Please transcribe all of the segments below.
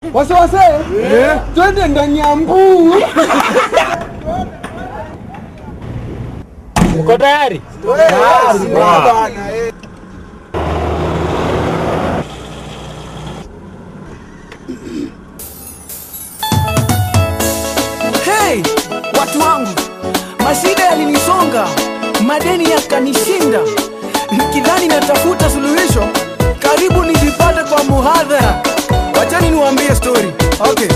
Wasiwase, twende ndani ya mbuu. Uko tayari? Hey, watu wangu, mashida yalinisonga, madeni yakanishinda, nikidhani natafuta suluhisho, karibu nijipate kwa muhadhara. Wachani niwaambie story. Okay.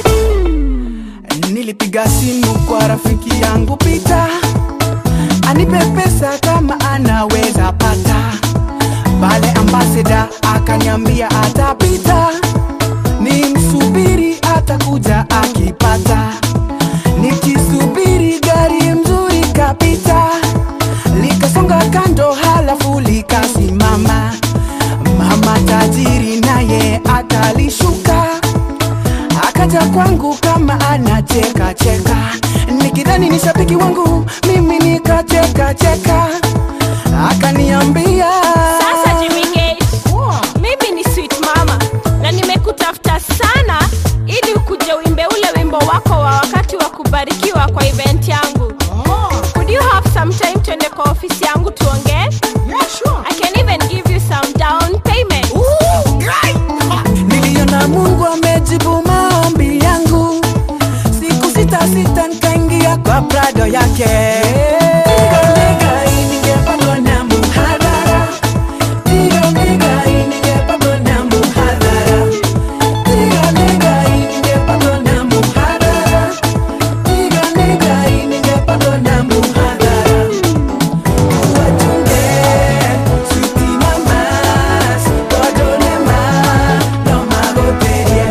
Nilipiga simu kwa rafiki yangu Pita, anipe pesa kama anaweza pata. Pale ambasada akaniambia atapita, ni msubiri atakuja akipata. Nikisubiri gari mzuri kapita, likasonga kando, halafu likasimama. Mama tajiri naye akalishuka, akaja kwangu kama anacheka cheka, nikidhani ni shabiki wangu, mimi nikacheka cheka, akaniambia Sasa Jimmy Gate, mimi ni sweet mama na nimekutafuta sana ili ukuje uimbe ule wimbo wako wa wakati wa kubarikiwa kwa event yangu. Could you have some time tuende kwa ofisi yangu tuongee? I can even give you some down payment. Niliona Mungu amejibu maombi yangu, siku sita sita nikaingia kwa prado yake. Nikalega, ningepatwa na muhadhara. Nikalega, ningepatwa na muhadhara. Nikalega, ningepatwa na muhadhara. Nikalega, ningepatwa na muhadhara. Wachunge, sweetie mamas, wadolema, no magoterie.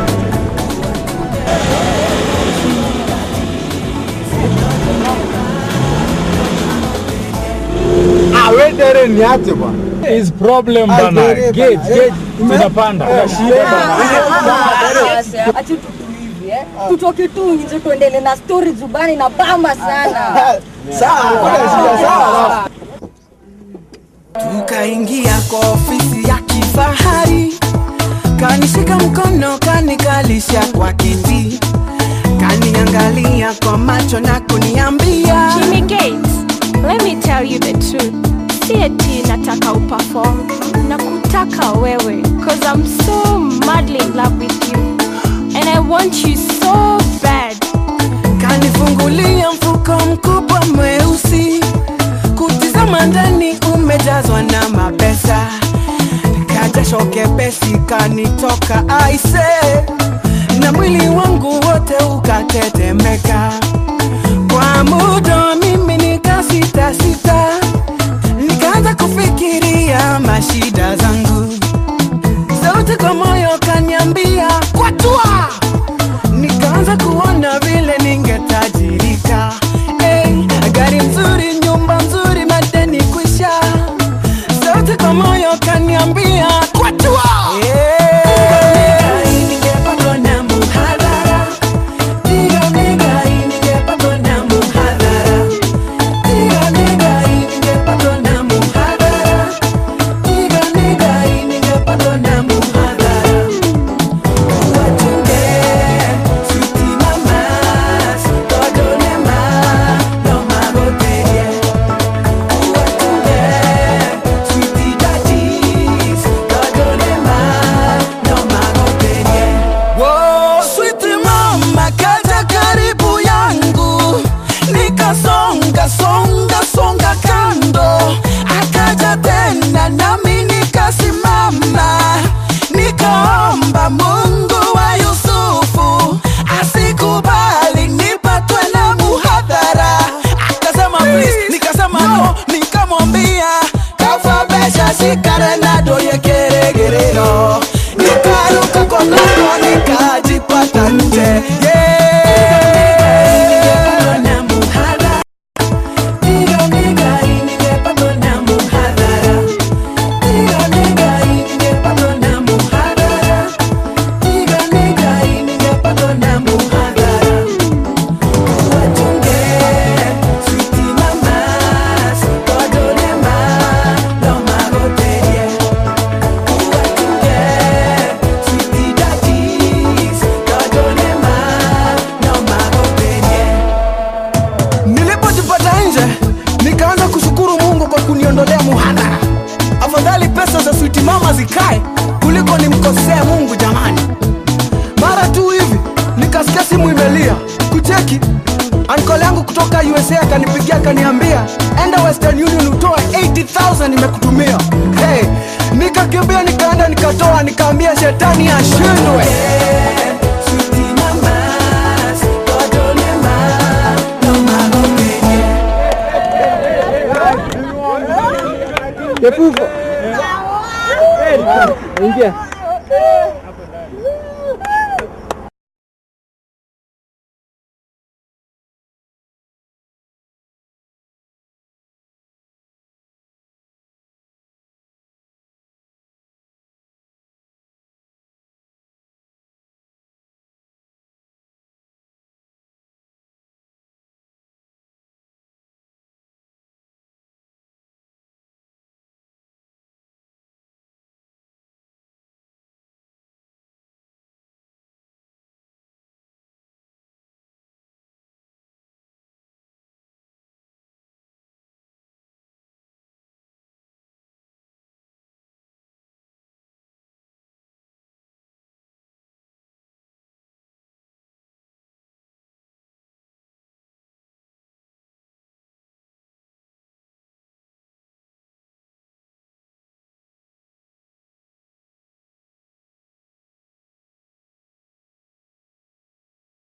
Ah, we dere niache bwana. Is problem Ai, bana. dereva, Gate, eh, gate. ume- Tunapanda. Eh, Shida bana. Acha tutulive eh. Tutoke tu nje tuendele na story zubani na bamba sana. Sawa, kuna shida sawa. tukaingia kwa ofisi ya kifahari, kanishika mkono kanikalisha kwa kiti, kaniangalia kwa macho na kuniambia Jimmy Gates, let me tell you the truth. Si eti nataka uperform na kutaka wewe cause I'm so madly in love with you and I want you so bad. kanifungulia mfuko mkubwa mweusi, kutizama ndani umejazwa na mapesa, kajasho kepesi kanitoka aise, na mwili wangu wote ukatetemeka. Kwa muda mimi nikasita sita, nikaanza kufikiria mashida zangu, sauti kwa moyo kaniambia kwatua nikaanza kuona vile ningetajirika. Hey, gari nzuri, nyumba nzuri, madeni kwisha. Sauti kwa moyo kaniambia kwatua. Hey, ningepatwa na muhadhara. Diga, diga, ningepatwa na muhadhara. Diga, diga, ningepatwa na muhadhara. Diga, diga, ningepatwa na muhadhara. Wachunge, sweetie mamas, wadolema, no magoterie. Wachunge, sweetie daddies, wadolema, no magoterie. Whoa, sweetie mama kaja karibu yangu, nikasonga songa songa kando, akaja tena nami nikasimama, nikaomba Mungu wa Yusufu asikubali nipatwe na muhadhara. Akasema please, nikasema no, nikamwambia kafabesha shikare na doye keregerero, nikaruka kwa mlango nikajipata nje yeah. Na muhadhara. Diga, diga, ningepatwa na muhadhara. Diga, diga, ningepatwa na muhadhara. Diga, diga, ningepatwa na muhadhara. Wachunge, sweetie mamas, wadolema, no magoterie. tulia kucheki ankole yangu kutoka usa akanipigia akaniambia enda western union utoa 80000 nimekutumia hey, nikakimbia nikaenda nikatoa nikaambia shetani ashindwe Kepuko. Ingia.